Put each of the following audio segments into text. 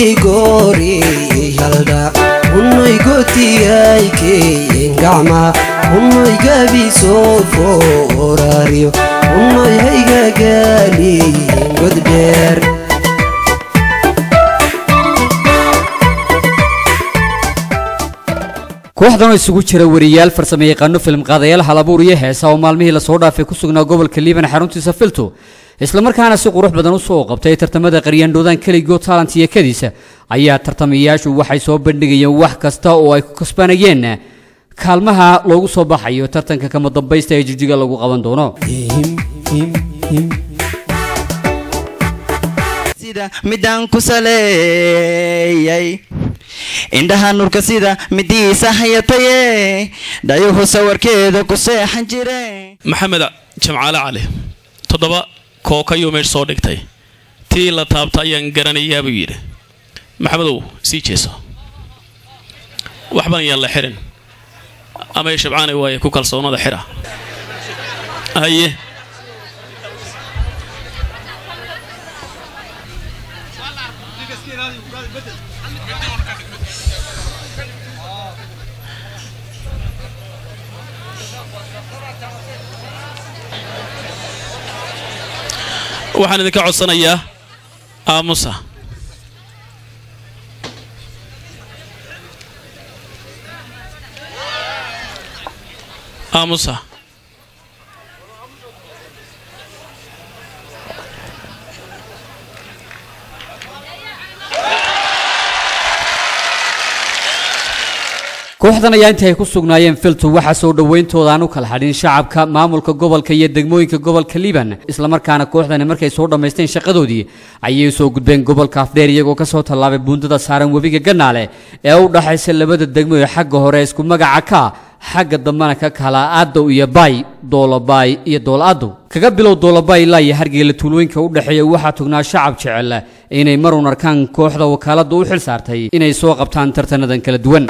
goori yaldha unnoy gotiyaykeyen gacma unnoy gabisoo foorariyo unnoy haygagaaliyen godbeer kooxdan oo isugu jira wariyaal farsame yaqaano film qaadayaal halabuur iyo heesa oo maalmihii lasoo dhaafay ku sugnaa gobolka liiban xaruntiisa filto islamarkaana si qurux badan usoo qabtay tartamada qaryaandhoodaan keligo talent iyo kadiisa ayaa tartamayaashu waxay soo bandhigayeen wax kasta oo ay ku kasbanayeen kaalmaha loogu soo baxayo tartanka kama dambaysta ee jigjiga lagu qaban doono sida midaan ku saleeyay indhaha nurka sida midiisa hayataye dhayuhu sawarkeeda ku seexan jire maxamed jamcaale cali toddoba kookayuu meesha soo dhigtay tii la taabta ayaan garanayaa buu yidhi maxamedow sii jeeso waxban ayaan la xirin amay shabcaani waaye ku kalsoonada xira haye waxaan idinka codsanayaa aamusa aamusa kooxdan ayaa intii ay ku sugnaayeen filto waxaa soo dhowayntooda aan u kala hadhin shacabka maamulka gobolka iyo degmooyinka gobolka liiban islamarkaana kooxdani markay soo dhammaysteen shaqadoodii ayay soo gudbeen gobolka afdheer iyagoo ka soo tallaabay buundada saaran webiga gannaale ee u dhaxaysa labada degmo ee xagga hore isku magaca ka xagga dambena ka kala aadow iyo baay doolabaay iyo doolaadow kaga bilow doolabaay ilaa iyo hargeyla tuulooyinka u dhexeeya waxaa tugnaa shacab jecel inay marun arkaan kooxda wakaaladda u xil saartay inay soo qabtaan tartanadan kala duwan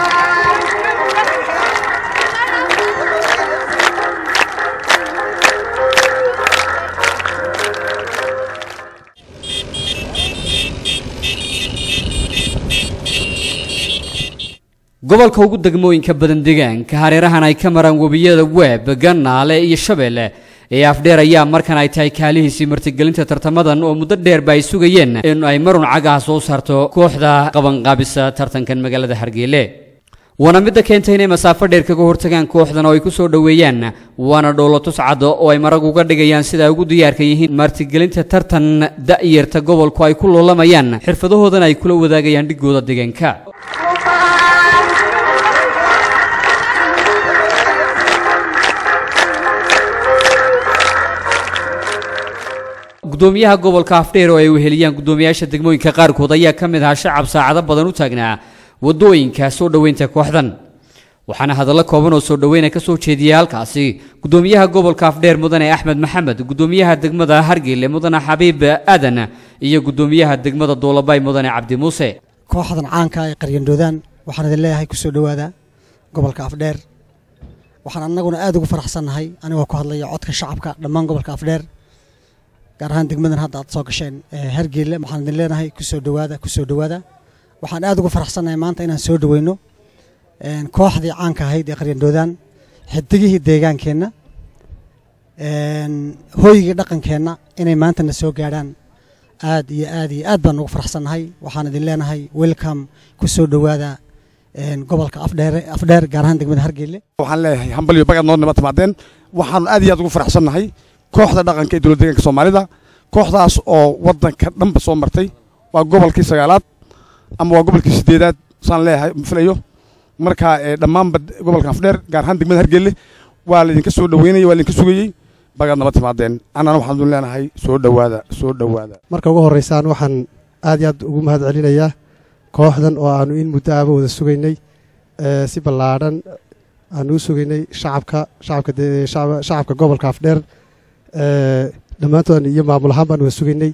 gobolka ugu degmooyinka badan deegaanka hareerahan ay ka maraan webiyada weeb gannaale iyo shabeelle ee afdheer ayaa markan ay tahay kaalihiisii martigelinta tartamadan oo muddo dheerba ay sugayeen in ay marun cagaha soo saarto kooxda qabanqaabisa tartankan magaalada hargeyle waana midda keentay inay masaafo dheer kaga hortagaan kooxdan oo ay ku soo dhoweeyaan waana dhoolotus cad oo ay marag uga dhigayaan sida ay ugu diyaarka yihiin martigelinta tartan da'yarta gobolku ay ku loolamayaan xirfadahoodana ay kula wadaagayaan dhigooda deegaanka gudoomiyaha gobolka afdheer oo ay weheliyaan gudoomiyaasha degmooyinka qaarkood ayaa ka mid ahaa shacab saacado badan u taagnaa wadooyinka soo dhoweynta kooxdan waxaana hadallo kooban oo soo dhoweyna ka soo jeediyay halkaasi gudoomiyaha gobolka afdheer mudane axmed maxamed gudoomiyaha degmada hargeyle mudane xabiib aadan iyo gudoomiyaha degmada doolabay mudane cabdi muuse kooxdan caanka ee qaryandhoodaan waxaan idin leeyahay kusoo dhowaada gobolka afdheer waxaan annaguna aad ugu faraxsannahay anigoo ku hadlaya codka shacabka dhammaan gobolka afdheer gaar ahaan degmadan hadda aad soo gasheen hargeyle waxaan idin leenahay kusoo dhowaada kusoo dhowaada waxaan aad ugu faraxsannahay maanta inaan soo dhoweyno kooxdii caanka ahayd ee qaryandhoodaan xidigihii deegaankeenna hooygii dhaqankeenna inay maantana soo gaadhaan aad iyo aad iyo aad baan ugu faraxsannahay waxaan idin leenahay welcome kusoo dhowaada gobolka afdheer afdheer gaar ahaan degmada hargeyle waxaan leeyahay hambal iyo bagad noo nima timaadeen waxaan aad iyo aad ugu faraxsannahay kooxda dhaqanka ee dowlad deegaanka soomaalida kooxdaas oo waddanka dhanba soo martay waa gobolkii sagaalaad ama waa gobolkii sideedaad saan leeyahay filayo marka dhammaanba gobolka afdheer gaar ahaan degmada hargelle waa laydinka soo dhoweynaya waa laydinka sugayey bagaad naba timaadeen annana waxaan idin leenahay soo dhowaada soo dhowaada marka ugu horreysaan waxaan aad iyo aad ugu mahad celinayaa kooxdan oo aanu in muddo aaba wada sugaynay si ballaadhan aanu u sugaynay shacabka shacabka shacabka gobolka afdheer dhammaantood iyo maamul ahaan baan wada sugaynay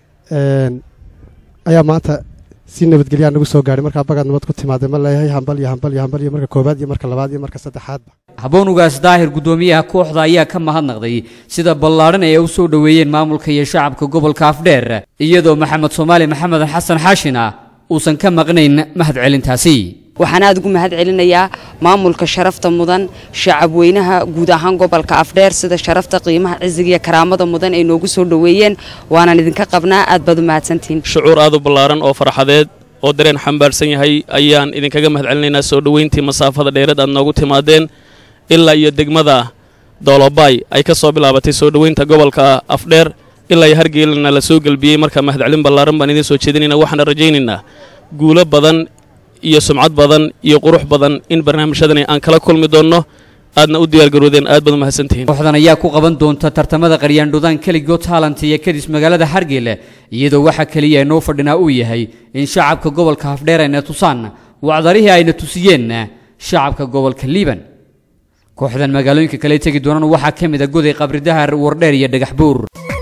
ayaa maanta si nabadgelyaa nagu soo gaadhay markaa bagaad nabad ku timaadee ma leeyahay hambal iyo hambal iyo hambal iyo marka koowaad iyo marka labaad iyo marka saddexaadba haboonugaas daahir gudoomiyaha kooxda ayaa ka mahadnaqday sida ballaadhan ay u soo dhoweeyeen maamulka iyo shacabka gobolka afdheer iyadoo maxamed soomaali maxamed xasan xaashina uusan ka maqnayn mahadcelintaasi waxaan aada ugu mahad celinayaa maamulka sharafta mudan shacabweynaha guud ahaan gobolka afdheer sida sharafta qiimaha cisiga iyo karaamada mudan ay noogu soo dhoweeyeen waanaan idinka qabnaa aad baad u mahadsantihiin shucuur aad u ballaaran oo farxadeed oo dareen xambaarsan yahay ayaan idinkaga mahad celinaynaa soo dhoweyntii masaafada dheereed aad noogu timaadeen ilaa iyo degmada doolobaay ay ka soo bilaabatay soo dhoweynta gobolka afdheer ilaa iyo hargeelina la soo gelbiyey marka mahadcelin ballaaran baan idiin soo jeedinaynaa waxaana rajaynaynaa guulo badan iyo sumcad badan iyo qurux badan in barnaamijyadani aan kala kulmi doonno aadna u diyaargaroodeen aad baad u mahadsantihiin kooxdan ayaa ku qaban doonta tartamada qaryaandhudaan keligood taalant iyo kadis magaalada hargeyla iyadoo waxa keliya noo fadhinaa uu yahay in shacabka gobolka hafdheer ayna tusaan wacdarihii ayna tusiyeenna shacabka gobolka liiban kooxdan magaalooyinka kale tegi doonaan waxaa ka mid a goday qabridahar wardheer iyo dhagax buur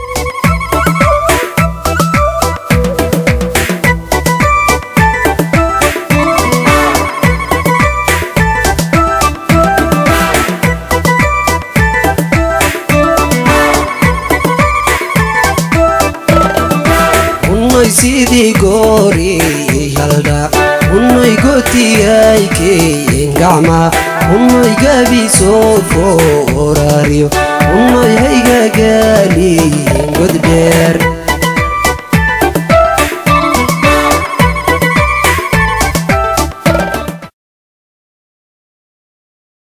unnoy sidii goori yaldha unnoy gotiyaykeen gacma unnoy gabisoo fooraariyo unnoy haygagaaliyen goddheer